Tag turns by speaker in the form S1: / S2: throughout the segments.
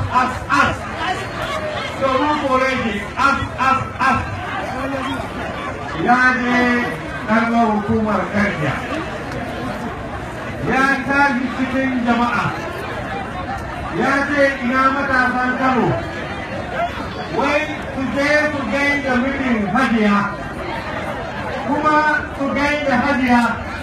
S1: as as domin kore shi as as as ya je ɗarɓar hukumar karya ya tashi cikin jama'a ya ce ina matasan kano wai su je su gaida mijin hajiya kuma su gaida hajiya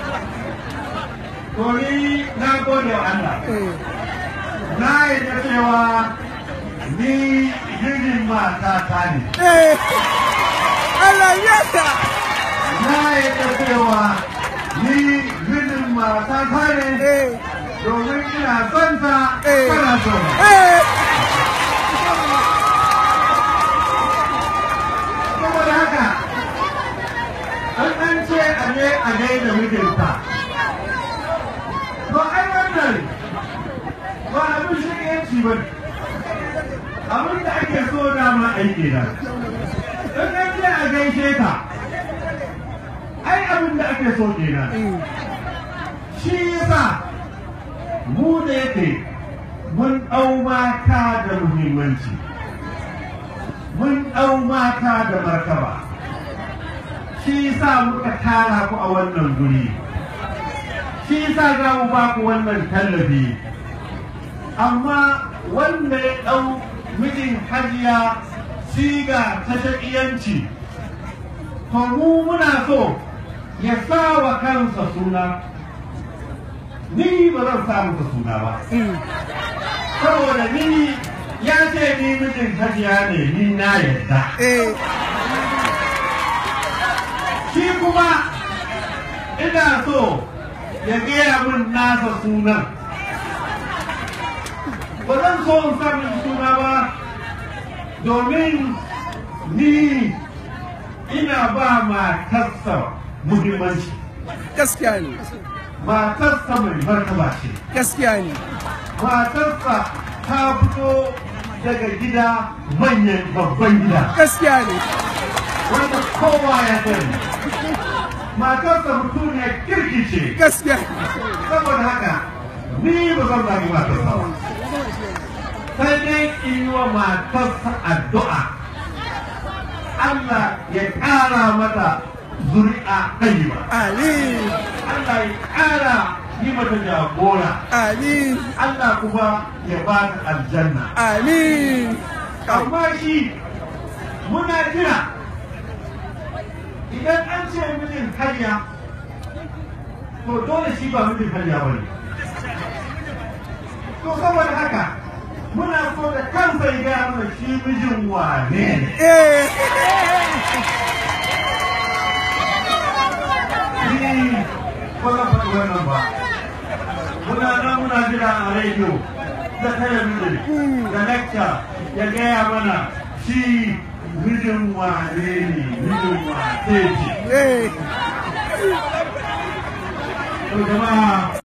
S1: to ni na gode wa Allah na yadda cewa ni mijin mata ta ne
S2: Allah ya sa
S1: na yadda cewa ni mijin mata ta ne domin ina son ta
S2: Eh.
S1: kana son ta.
S2: eh
S1: saboda haka an an ce a ne a gaida mijinta to ai wannan ba abin shigenci ba ne abin da ake so dama aiki na in an ce a gaishe ta ai abin da ake so kenan shi yasa mu da yake mun ɗau mata da muhimmanci mun ɗau mata da martaba shi sa muka tara ku a wannan guri shi sa za mu ba ku wannan tallafi amma wanda ya ɗau mijin hajiya siga ta shaƙiyanci to mu muna so ya sa wa kansa suna ni ba zan sa masa suna ba saboda ni ya ce ni mijin hajiya ne ni na yarda
S2: eh
S1: shi kuma ina so ya gaya min nasa sunan ba zan so in sa min suna ba domin ni ina ba matarsa muhimmanci
S2: gaskiya ne
S1: matarsa mai martaba ce
S2: gaskiya ne
S1: matarsa ta fito daga gida manyan babban gida
S2: gaskiya ne
S1: wanda kowa ya sani matarsa mutum ne kirki ce
S2: gaskiya
S1: saboda haka ni ba zan zagi matarsa ba sai dai in yi wa matarsa addu'a Allah ya ƙara mata zuri'a ɗayi ba
S2: ali
S1: Allah ya ƙara yi mata jagora
S2: ali
S1: Allah kuma ya ba ta aljanna
S2: ali
S1: amma shi muna jira idan an ce mijin karya to dole shi ba mijin karya ba ne to saboda haka muna so da kansa ya gaya mana shi mijin wane ne
S2: eh
S1: ni ba zan faɗi wannan ba muna nan muna jira a rediyo da talabijin da lecture ya gaya mana shi mijin wane ne mijin wace ce
S2: eh
S1: to jama'a